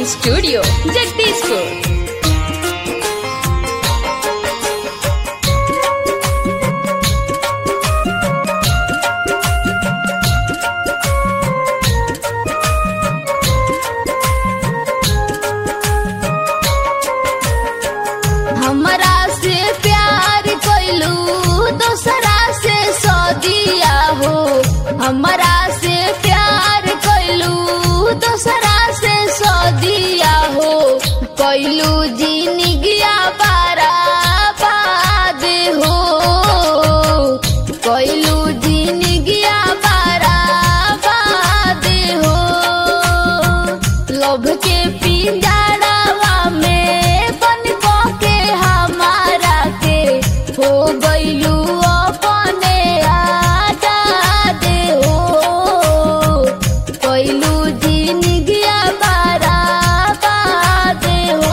recording studio Jagdishpur हमरा से प्यार कैलू दोसरा से सदिया हो हमरा से प्यार कैलू दोसरा से सदिया हो कैलू जिनगिया बारा बाद हो कैलू जिनगिया बारा बाद हो लोभ के पिंजड़वा में बन के हमारा के हो गईलू अपने आजाद हो कैलू जिनगिया बारा बाद हो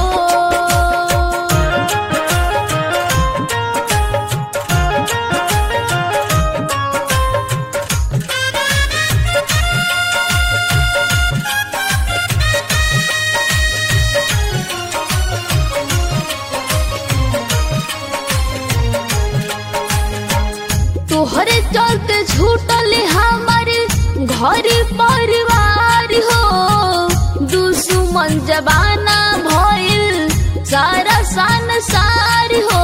तोहरे चलते छूटल हमार घर परिवार हो दुश्मन जबाना भइल सारा संसार हो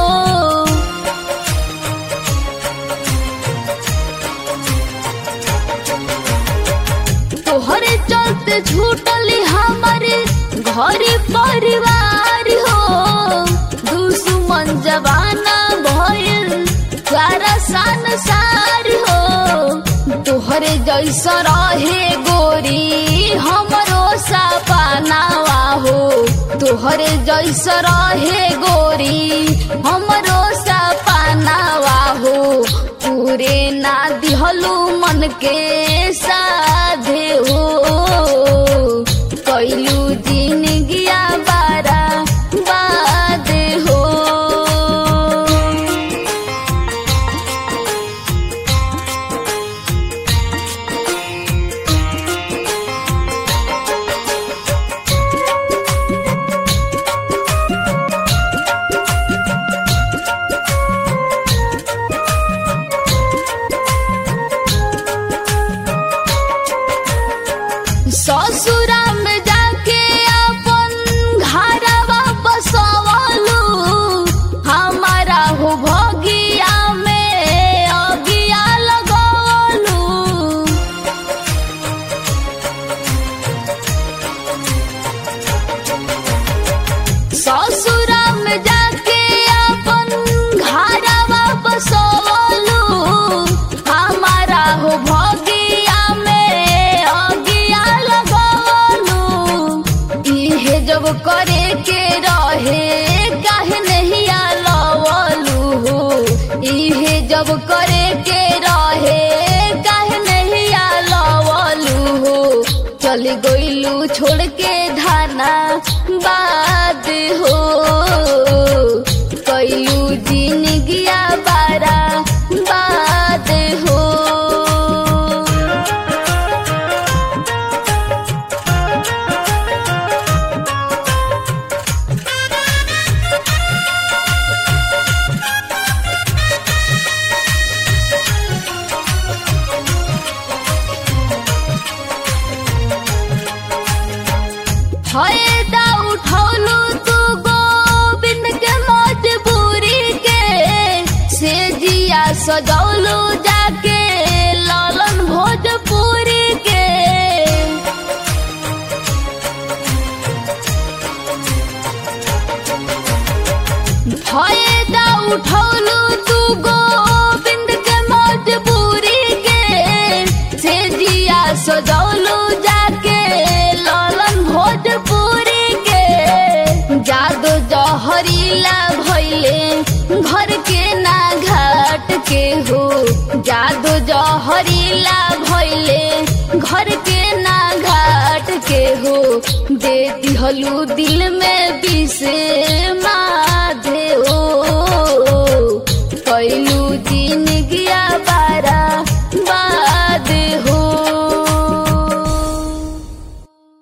तोहरे चलते छूटल हमार घर परिवार हो दुश्मन जबाना भइल सारा संसार हो तोहरे जैसा रहे गोरी हमरो सपनावा हो तोहरे जैसा रहे गोरी हमरो सपनावा हो पूरे ना दिहलू मन के साधे हो कैलू जिनगिया बारा बाद हो ससुरा में जाके अपन घरवा बसवलू हमारा हो भगिया में अगिया लगवलू ससुरा में जाके अपन घरवा बसवलू हमारा हो भगिया में अगिया लगवलू इहे जब करे के रहे काहे नहीं लवलू हो इहे जब करे के रहे काहे नहीं लवलू हो चल गईलू छोड़ के धाना बाद हो कैलू जिनगिया बारा बाद हो फायदा उठौलू तू गोविंद के मजबूरी के से जिया सजौलू जाके लालन भोजपुरी के फायदा उठौलू तू गोविंद के मजबूरी के से जिया सजौलू जाके लालन भोजपुरी के जादू जहरीला भैले घर के ना घाट के हो जादू जहरीला भैले घर के ना घाट के हो दे दिहलू दिल में विषे माधे हो कैलू जिनगी